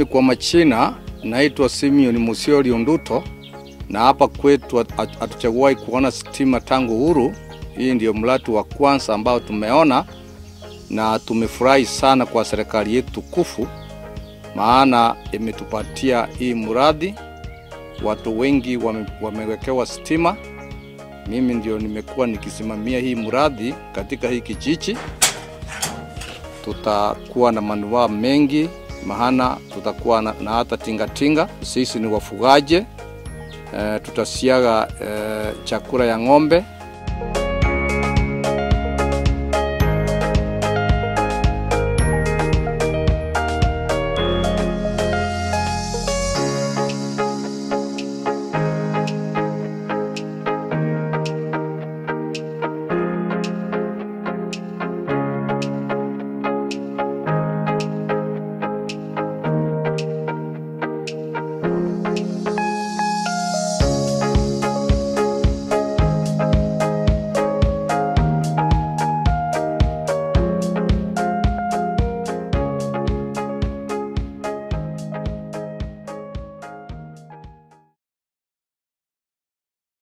Mimi kwa machina naitwa Simeon Musioli Unduto, na hapa kwetu hat- hatujawahi kuona stima tangu uhuru. Hii ndio mradi wa kwanza ambao tumeona na tumefurahi sana kwa serikali yetu tukufu, maana imetupatia hii mradi. Watu wengi wame, wamewekewa stima. Mimi ndio nimekuwa nikisimamia hii mradi katika hii kijiji. Tutakuwa na manufaa mengi, maana tutakuwa na, na hata tingatinga. Sisi ni wafugaji e, tutasiaga e, chakula ya ng'ombe